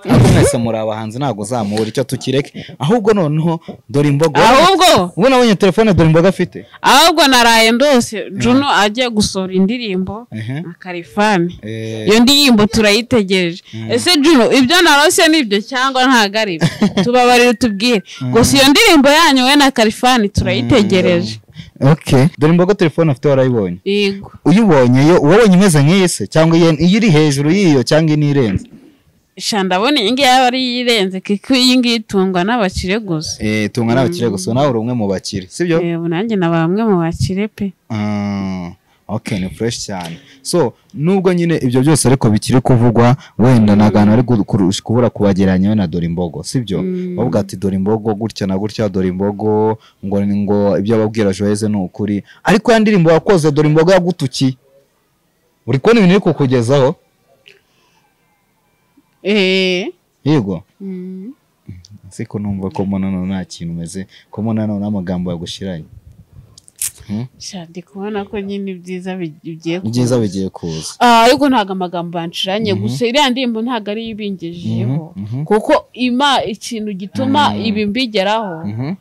ariko mwese muri abahanzi ntabwo uzamubura icyo tukireke ahubwo noneho dore imboga ahubwo ubu nabonye telefone dore imboga afite ahubwo naraye ndose juno agiye gusohora indirimbo Ehe. na karifani Eh, iyo ndirimbo turayitegereje ese juno ibyo narose ni ibyo cyangwa ntabwo ari byo tubabarire tubwire gusa iyo ndirimbo yanyu we na karifani turayitegereje okay dore imboga telefone afite warayibonye yego uyibonye iyo uwabonye imeze nk'iyi se cyangwa iyo- iyo iri hejuru y'iyo cyangwa inirenze sha ndabona iyi ngiyi yaba ari iyirenze kuko iyi ngiyi itungwa n'abakire gusa eh tunga n'abakire gusa nawe uri umwe mu bakire sibyo Eh, ubu nanjye na bamwe mu bakire pe Ah, ok ni fureshi cyane so nubwo nyine ibyo byose ariko bikiri kuvugwa wenda ntagantu ari gu- kurusha- kubura kubagereranya we na dore imbogo sibyo bavuga ati dore imbogo gutya na gutya dore imbogo ngo ni ngo ibyo ababwira joyeze ni ukuri ariko ya ndirimbo wakoze dore imbogo yagutukiye uri kubona ibintu iri kukugezaho eh yego mm. siko numva ko mbona noneho nta kintu umeze ko mbona noneho n'amagambo yagushiranye sha ndi kubona ko nyine ibyiza bi- bigiye kuba. ibyiza bigiye kuza Ah, ariko ntabwo amagambo yanciranye gusa iriya ndirimbo ntabwo ariyo ibingejejeho kuko ima ikintu gituma ibi mbigeraho Mhm.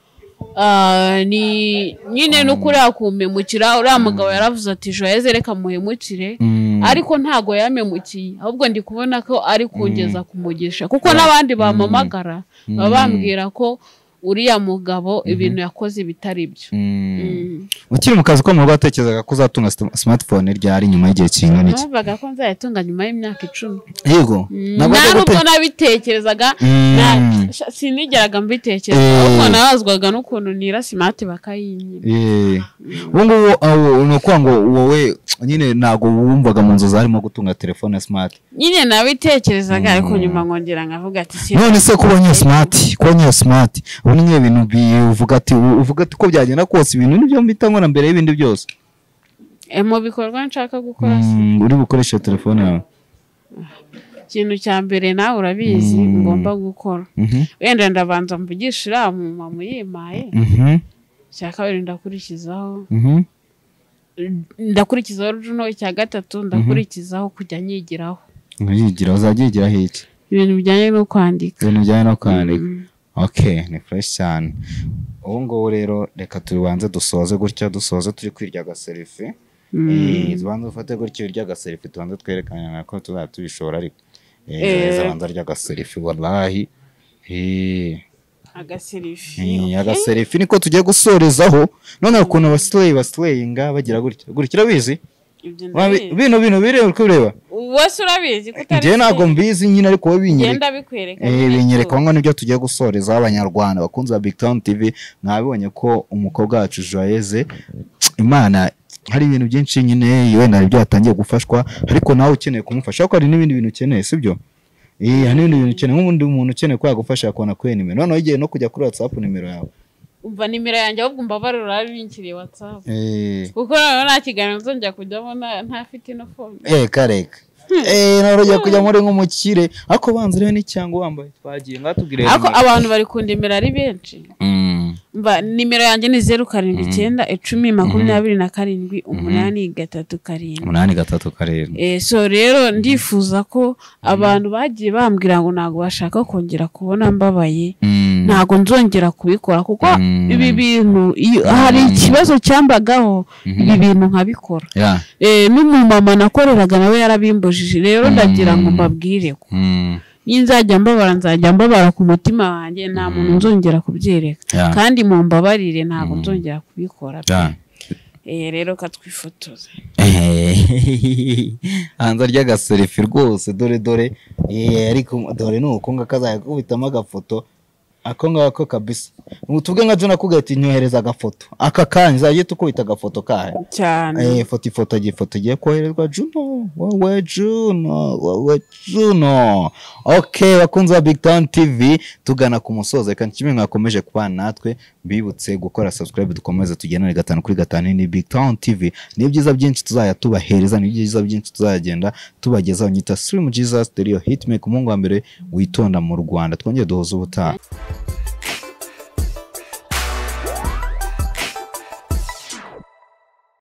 ah, ni nyine no kuriya kumemukira uriya mugabo yaravuze ati joyeze reka muhemukire Mm. ariko ntago yamemukiye ahubwo ndi kubona ko ari kugeza ku mugisha kuko n'abandi bamamagara baba bambwira ko uriya mugabo ibintu yakoze bitari byo Mm. Mm. ukiri mu kazi ko mu rugo watekerezaga ko uzatunga sim- smartphone ryari nyuma y'igihe kingana iki numvaga ko nzayitunga nyuma y'imyaka icumi yego ntabwo nta wajya nubwo gute- nabitekerezaga Mm. na- sha- sinigeraga mbitekereza Eh. ahubwo nabazwaga n'ukuntu nira simati bakayinyina Eh, ubu ngubu aho ni ukuvuga ngo wowe nyine ntabwo wumvaga mu nzozi harimo gutunga telefone ya smart nyine nabitekerezaga ariko nyuma nkongera nkavuga ati si none se kuba nye smart kuba nye smart ubu ni nk'iyo bintu bivuga ati uvuga ati ko byagenda kose ibintu nibyo mbita nkora mbere y'ibindi byose Eh, mu bikorwa nshaka gukora si Mm, uri bukoreshe telefone yawe ikintu cya mbere nawe urabizi ngomba gukora Mhm, wenda ndabanza mvugisha uriya mumama uyimpaye mhm, icya kabiri ndakurikizaho mhm, ndakurikizaho runo icya gatatu ndakurikizaho kujya nyigiraho uyigira uzajya uyigira hiki ibintu bijyanye no kwandika ibintu bijyanye no kwandika okay ni fresh cyane ubu ngubu rero reka tubanze dusoze gutya dusoze turi kwirya gaserifi Eh, tubanze ufate gutya urya agaserifi tubanze twerekana ko tuzaba tubishora ariko Eh, Eh. Joyce abanza arya agaserifi wallahi Eh. agaserifi Eh, agaserifi niko tugiye gusorezaho none ukuntu abasileyi basileyinga bagira gutya gutya urabizi ibyo Urabi- ndabizi bino bintu biri uri kubireba wose urabizi ko utari njyewe ntabwo mbizi nyine ariko wowe binyereka ngenda bikwereka Eh, binyereka ngo nibyo tugiye gusorezaho abanyarwanda bakunzi ba Big Town TV mwabibonye ko umukobwa wacu Joyeze Imana hari ibintu byinshi nyine wenda hari ibyo yatangiye gufashwa ariko nawe ukeneye kumufasha ariko hari n'ibindi bintu ukeneye sibyo Eh, hari n'ibindi bintu ukeneye nk'ubundi muntu ukeneye ko yagufasha yakubona kuri iyi nimero noneho igihe no kujya kuri WhatsApp nimero yawe umva nimero yanjye ahubwo umva barura binkiriye watsapu Eh, kuko noneho nta kiganiro nzongera kujyamo nta- ntafite no fone Eh, kareka Eh, nawe urajya kujya muri nk'umukire ariko banza urebe n'icyango wambaye twagiye ngatubwire ariko abantu bari kundemera ari benshi mva nimero yanjye ni zeru karindwi icyenda icumi makumyabiri na karindwi umunani gatatu karindwi umunani gatatu karindwi Eh, so rero ndifuza ko abantu bagiye bambwira ngo ntabwo bashaka kongera kubona mbabaye Mm. ntabwo nzongera kubikora kuko Mm. ibi bintu iyo hari ikibazo cyambagaho ibi bintu nkabikora Yeah. Eh, n'umumama nakoreraga nawe yarabimbujije rero ndagira ngo mbabwire ko Mm. nzajya mbabara nzajya mbabara ku mutima wanjye nta muntu nzongera kubyereka Yeah. kandi mumbabarire ntabwo nzongera kubikora pe. Yeah. Eh, rero katwifotoza hanze arya agaserifi rwose dore dore Eh, ariko dore ni uko ngako azajya akubitamo agafoto ako ngako kabisa tubwe nka jona kugahita inyohereza agafoto aka kanya uzajya uhita ukubita agafoto kahe cyane Eh, foto ifoto ifoto igiye koherezwa juno wowe juno wowe juno ok bakunzi ba big town tv tugana ku musozo reka kimwe mwakomeje kubana natwe bibutse gukora subscribe dukomeze tugendane gatanu kuri gatanu ni big town tv ni byiza byinshi tuzajya tubahereza ni byiza byinshi tuzagenda tubagezaho nyita stream jesus stereo hitmake umuhungu wa mbere witonda mu rwanda twongere duhuze ubutaha